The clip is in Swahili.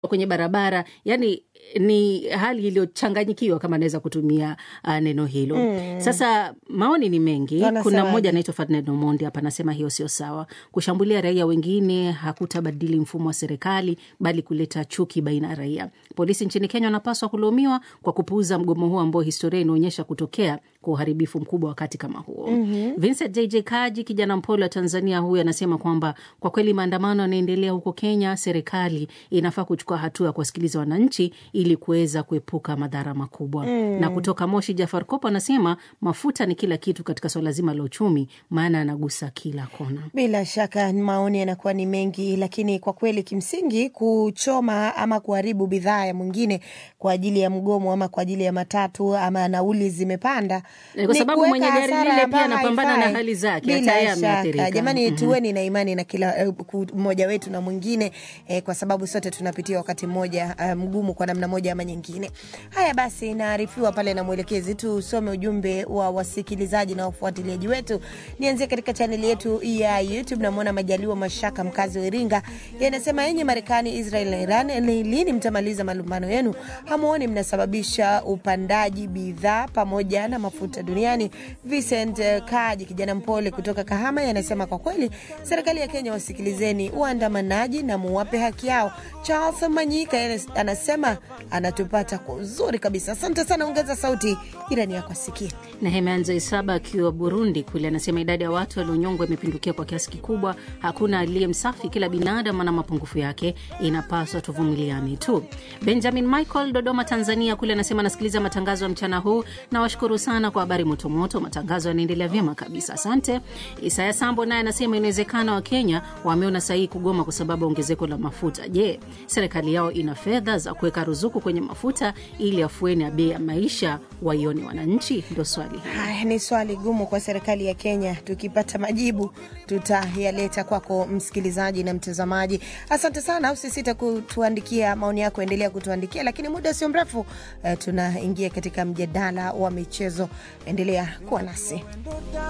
kwenye barabara yani ni hali iliyochanganyikiwa kama naweza kutumia uh, neno hilo mm. Sasa maoni ni mengi. Wanasemaje? Kuna mmoja anaitwa Ferdinand Omondi hapa anasema hiyo sio sawa. Kushambulia raia wengine hakutabadili mfumo wa serikali, bali kuleta chuki baina ya raia. Polisi nchini Kenya wanapaswa kulaumiwa kwa kupuuza mgomo huo ambao historia inaonyesha kutokea kwa uharibifu mkubwa wakati kama huo. mm-hmm. Vincent JJ Kaji, kijana mpole wa Tanzania, huyu anasema kwamba kwa kweli maandamano yanaendelea huko Kenya, serikali inafaa kuchukua hatua ya kuwasikiliza wananchi ili kuweza kuepuka madhara makubwa. mm. Na kutoka Moshi, Jafar Kopo anasema mafuta ni kila kitu katika swala zima la uchumi, maana yanagusa kila kona. Bila shaka maoni yanakuwa ni mengi, lakini kwa kweli kimsingi kuchoma ama kuharibu bidhaa ya mwingine kwa ajili ya mgomo ama kwa ajili ya matatu ama nauli zimepanda Eh, kwa ni sababu kuweka mwenye gari hasara lile pia ambayo anapambana na haifai. hali zake, hata Bila yeye shaka ameathirika. jamani, Mhm. tuweni na imani na kila eh, ku- mmoja wetu na mwingine eh, kwa sababu sote tunapitia wakati mmoja eh, mgumu kwa namna moja ama nyingine. Haya basi, naarifiwa pale na mwelekezi, tusome ujumbe wa wasikilizaji na wafuatiliaji wetu. Nianzie katika chaneli yetu ya YouTube. Namwona Majaliwa Mashaka, mkazi wa Iringa, yanasema yenye Marekani, Israel na Iran, ni lini mtamaliza malumbano yenu? Hamuoni mnasababisha upandaji bidhaa pamoja na mafuta duniani. Vincent eh, Kaji, kijana mpole kutoka Kahama, yanasema kwa kweli serikali ya Kenya wasikilizeni waandamanaji na muwape haki yao. Charles Manyika yeye anasema anatupata kwa uzuri kabisa. Asante sana, ongeza sauti jirani yako asikie. na Hemeanza Isaba akiwa Burundi kule anasema idadi ya watu walionyongwa imepindukia kwa kiasi kikubwa. Hakuna aliye msafi, kila binadamu ana mapungufu yake, inapaswa tuvumiliane tu. Benjamin Michael Dodoma, Tanzania kule anasema anasikiliza matangazo ya mchana huu, nawashukuru sana kwa habari motomoto, matangazo yanaendelea vyema kabisa, asante. Isaya Sambo naye anasema inawezekana Wakenya wameona sahihi kugoma kwa sababu ya ongezeko la mafuta. Je, serikali yao ina fedha za kuweka ruzuku kwenye mafuta ili afueni ya bei ya maisha waione wananchi? Ndo swali hili. Haya ni swali gumu kwa serikali ya Kenya. Tukipata majibu tutayaleta kwako msikilizaji na mtazamaji. Asante sana, usisite kutuandikia maoni yako, endelea kutuandikia, lakini muda sio mrefu eh, tunaingia katika mjadala wa michezo. Endelea kuwa nasi.